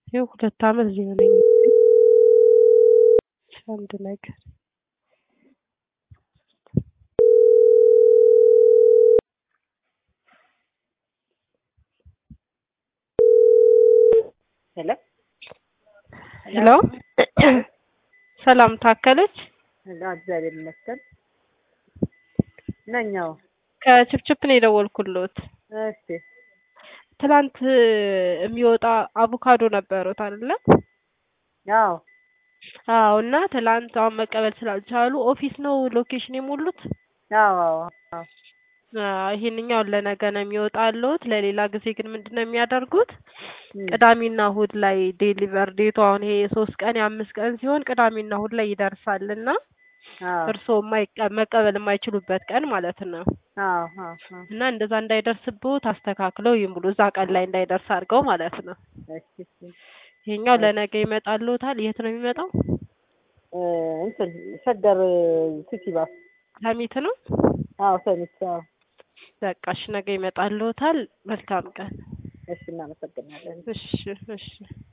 ይኸው ሁለት ዓመት ሊሆነኝ ነው። አንድ ነገር ሄሎ ሄሎ ሰላም ታከለች ሄሎ፣ እግዚአብሔር ይመስገን ነኛው። ከችፕችፕ ነው የደወልኩልዎት። እሺ ትናንት የሚወጣ አቮካዶ ነበሩት አይደለ? አዎ አዎ። እና ትላንት አሁን መቀበል ስላልቻሉ ኦፊስ ነው ሎኬሽን የሞሉት። አዎ አዎ አዎ አዎ፣ ይሄንኛው ለነገ ነው የሚወጣልዎት። ለሌላ ጊዜ ግን ምንድን ነው የሚያደርጉት? እም፣ ቅዳሜና እሁድ ላይ ዴሊቨር ዴቱ አሁን ይሄ የሶስት ቀን የአምስት ቀን ሲሆን ቅዳሜና እሁድ ላይ ይደርሳልና አዎ እርስዎ የማይቀ- መቀበል የማይችሉበት ቀን ማለት ነው። አዎ አዎ አዎ። እና እንደዛ እንዳይደርስብዎት አስተካክለው ይሙሉ። እዛ ቀን ላይ እንዳይደርስ አድርገው ማለት ነው። እሺ እሺ። ይሄኛው ለነገ ይመጣልዎታል። የት ነው የሚመጣው? እ እንትን ሸገር ሲቲ ባስ። ሰሚት ነው። አዎ ሰሚት። አዎ በቃ እሺ፣ ነገ ይመጣልዎታል። መልካም ቀን። እሺ፣ እናመሰግናለን። እሺ እሺ